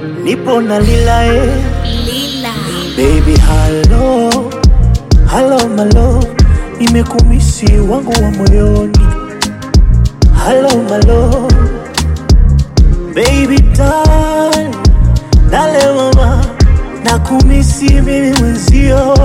nipo na lila eh. Lila. Baby hello, hello my love, nimekumisi wangu wa moyoni. Hello my love, baby darling, dale mama, nakumisi mimi mwenzio.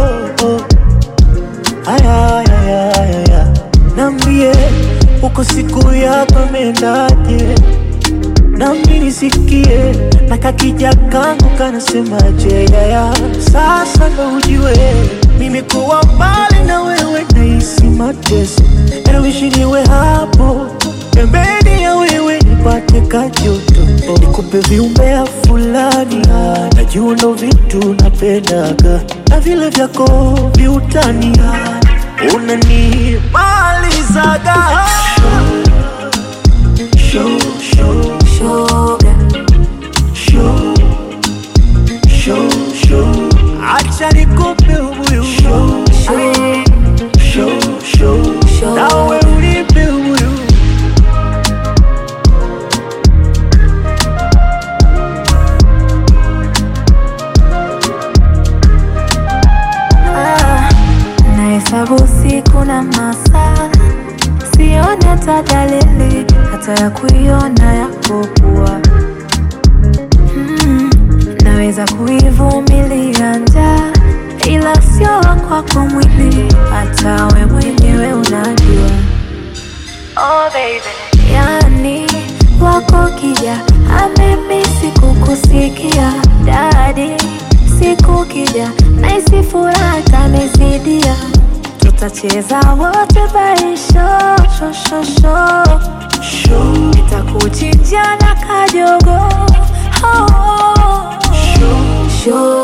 Aya, aya, aya, aya, nambie uko siku yako imendaje? nami nisikie na kakija kangu kanasemaje yaya sasa ndo ujue mimi kuwa mbali na wewe nahisi mateso nawishi niwe hapo pembeni ya wewe nipate kajoto nikupe viumbea fulani najua ndo vitu napendaga na vile vyako viutani unanimalizaga show, show, Shoga. show, show, show. Acha nikupe ubuyu show, Show. show, show. Show. Nawe unipe ubuyu Ah, nahesabu siku na masaa, sione hata dalili hata ya kuiona yapokuwa. Mm, naweza kuivumilia njaa, ila sio kwako mwili, hata we mwenyewe unajua. Oh baby. Yani wako kija amemisi kukusikia dadi, siku kija naisi furaha tamezidia, tutacheza wote baisho shoshosho, show, nitakuchinja na kajogo oh, show. show